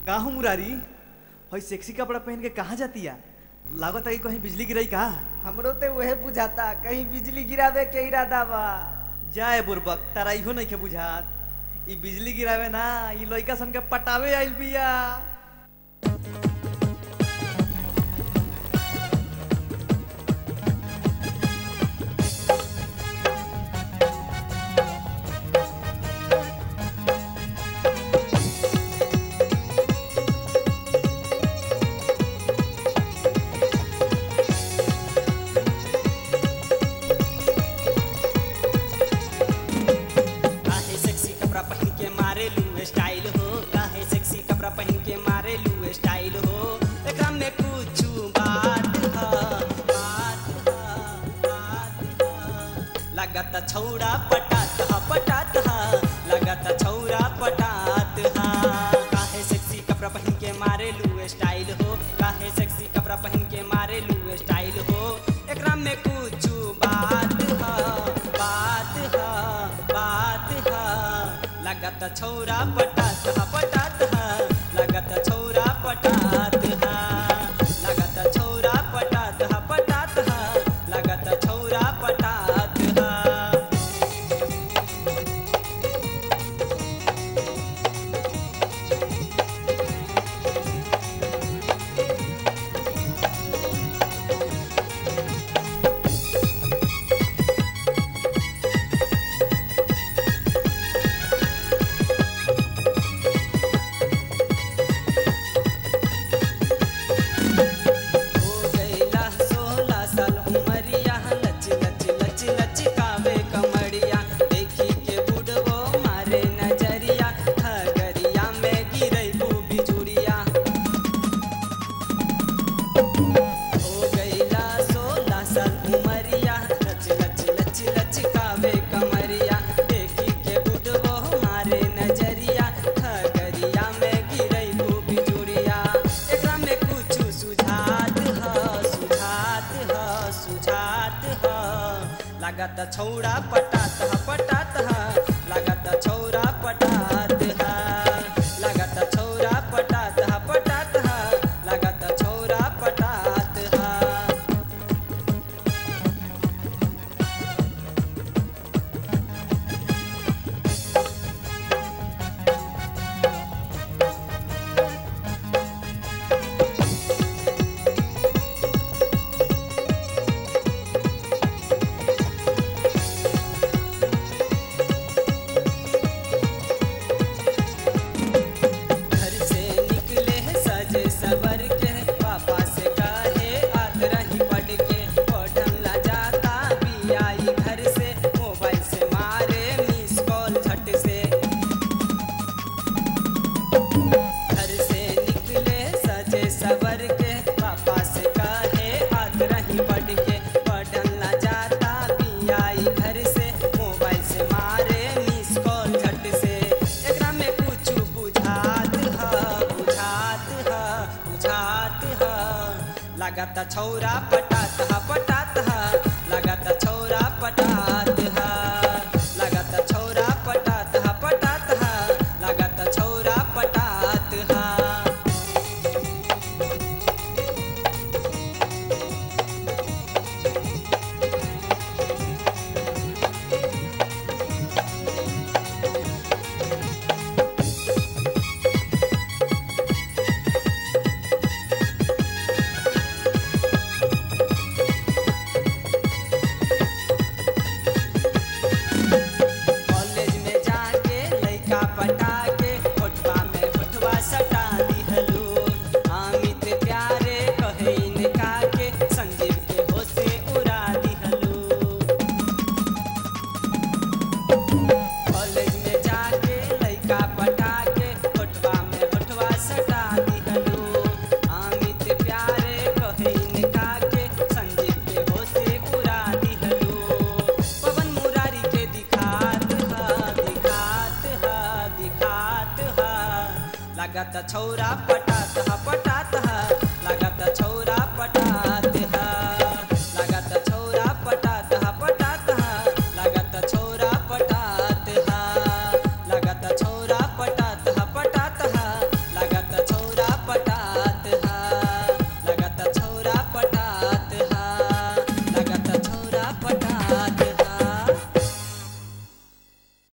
का हो मुरारी हई सेक्सी कपड़ा पहन के कहाँ जातिया लागत है कि कहीं बिजली गिरई का हमरो ते उहे बुझाता कहीं बिजली गिरावे के इरादा बा जाए बुरबक तारा इहो नहीं के बुझात ई बिजली गिरावे ना ई लइका सन के पटावे आइल बिया काहे सेक्सी कपड़ा पहन के मारे लू स्टाइल हो काहे सेक्सी कपड़ा पहन के मारे लू स्टाइल हो एकरा में कुछ बात ह बात ह बात ह लगत छौड़ा पटात ह पटात ह लगत छौड़ा पटात ह काहे सेक्सी कपड़ा पहन के मारे लू स्टाइल हो काहे सेक्सी कपड़ा पहन के मारे लू स्टाइल हो एकरा में कुछ बात ह बात ह बात ह लगत छौरा पटात ह पटात ह लगत छौरा पटात ह लगत छौरा पटात ह पटात ह लगत छौरा पटात ह हो गईला सोलह साल उमरिया लच लच लच लच कावे कमरिया देखी के बुढ़वो मारे नजरिया खगरिया में गिरई बिजुड़िया हो गईला सोलह साल उमरिया लच लच लच लच कावे कमरिया देखी के बुढ़वो मारे नजरिया खगरिया में गिरई बिजुड़िया एकरा में कुछ सुझात ह सुझात ह सुझात ह लागत छौड़ा पटात ह पटात ह लागत छौड़ा पटात ह लागत छौड़ा पटात ह पटात ह लागत छौड़ा पटात ह घर से निकले सजे सवर के पापा से कहे आत रही पढ़ के पढ़न ला जाता भी आई घर से मोबाइल से मारे मिस कॉल झट से घर से निकले सजे सवर के पापा से कहे आत रही पढ़ के पढ़न ला जाता भी आई घर से मोबाइल से मारे मिस कॉल झट से एकरा में कुछ बुझात ह बुझात ह बुझात ह लागत छौरा पटात ह पटात ह लागत छौरा पटात ह लागत छौरा पटात ह पटात ह लागत छौरा पटात ह कॉलेज में जाके लइका पटा के होठवा में होठवा सटा दिहलो अमित प्यारे कहे इनका के संजीव के होशे उड़ा दिहलो कॉलेज में जाके लइका पटा के होठवा में होठवा सटा दिहलो अमित प्यारे कहे इनका के संजीव के होशे उड़ा दिहलो पवन मुरारी के दिखात ह दिखात ह दिखात ह लागत छौरा पटात ह पटात ह लागत छौरा पटात ह